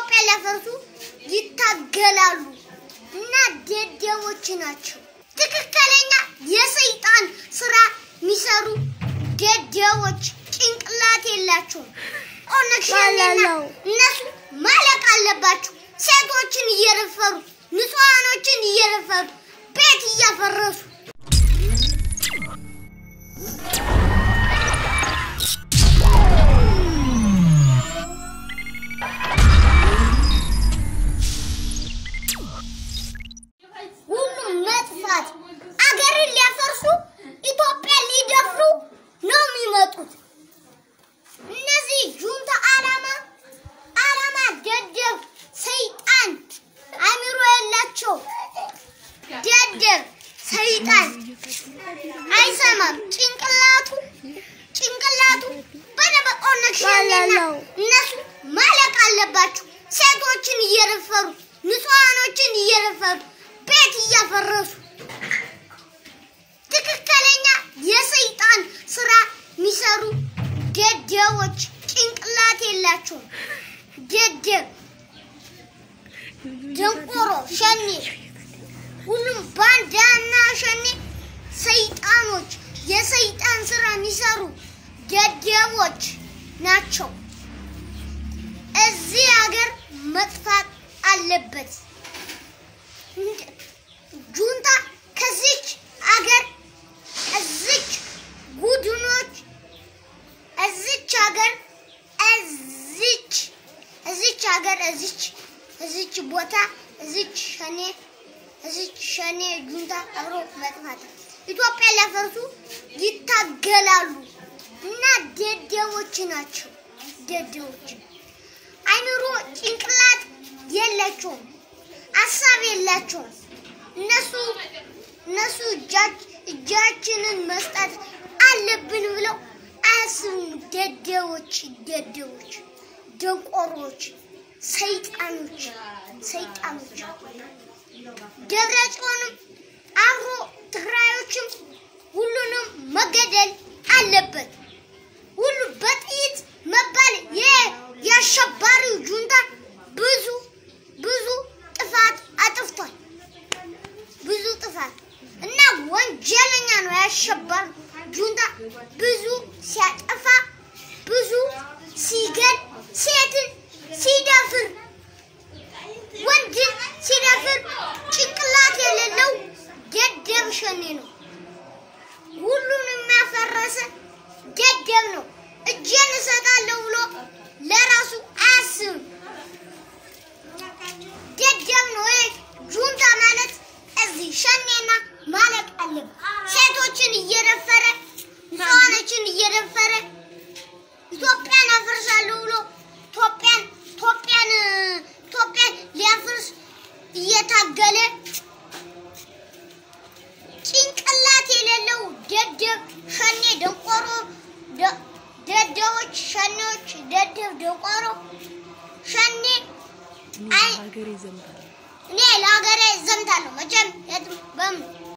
ኢትዮጵያ ሊያፈርሱ ይታገላሉ እና ደደቦች ናቸው። ትክክለኛ የሰይጣን ስራ የሚሰሩ ደደቦች ጭንቅላት የላቸውም። ኦነግ ሸኔና እነሱ ማለቅ አለባቸው። ሴቶችን እየደፈሩ ንጹሐኖችን እየደፈሩ ቤት እያፈረሱ ሁሉም መጥፋት አገርን ሊያፈርሱ ኢትዮጵያ ሊደፍሩ ነው የሚመጡት። እነዚህ ጁንታ አላማ አላማ ደደብ ሰይጣን አሚሮ የላቸው ደደብ ሰይጣን አይሰማም። ጭንቅላቱ ጭንቅላቱ በደበቅ ኦነግ ሸኔና እነሱ ማለቅ አለባቸው። ሴቶችን እየደፈሩ ንጹሐኖችን እየደፈሩ ቤት እያፈረሱ ትክክለኛ የሰይጣን ስራ የሚሰሩ ደደቦች ጭንቅላት የላቸውም። ደደብ ደንቆሮ ሸኔ ሁሉም ባንዳና ሸኔ ሰይጣኖች የሰይጣን ስራ የሚሰሩ ደደቦች ናቸው። እዚህ ሀገር መጥፋት አለበት። ጁንታ ከዚች ሀገር እዚች ቡድኖች እዚች ሀገር እዚች እዚች ሀገር እዚች እዚች ቦታ እዚች ሸኔ እዚች ሸኔ ጁንታ አብሮ መጥፋት ኢትዮጵያ ሊያፈርሱ ይታገላሉ እና ደደቦች ናቸው። ደደቦች አይምሮ ጭንቅላት የላቸውም፣ ሀሳብ የላቸውም። እነሱ እነሱ እጃችንን መስጠት አለብን ብለው አያስቡም። ደደቦች ደደቦች፣ ደንቆሮች፣ ሰይጣኖች ሰይጣኖች ደብረ ጽዮንም አብሮ ትግራዮችም ሁሉንም መገደል አለበት። ሁሉ በጥይት መባል የአሸባሪው ጁንታ ብዙ ብዙ ጥፋት አጥፍቷል። ብዙ ጥፋት እና ወንጀለኛ ነው። ያሸባሪ ጁንታ ብዙ ሲያጠፋ ብዙ ሲገል ሴትን ሲደፍር ወንድን ሲደፍር ጭንቅላት የሌለው ደደብ ሸኔ ነው። ሁሉን የሚያፈረሰ ደደብ ነው። እጄን እሰጣለሁ ብሎ ለራሱ አያስብም። ደደብ ነው። ይሄ ጁንታ ማለት እዚህ ሸኔና ማለቅ አለበት። ሴቶችን እየደፈረ ንጹሃኖችን እየደፈረ ኢትዮጵያን አፈርሳለሁ ብሎ ኢትዮጵያን ኢትዮጵያን ኢትዮጵያን ሊያፈርስ እየታገለ ጭንቅላት የሌለው ደደብ ሸኔ ደንቆሮ ደደቦች ሸኔዎች ደደብ ደንቆሮ ሸኔ አይ ሀገሬ ዘምታል እኔ ለሀገሬ ዘምታለሁ መቼም የትም በምን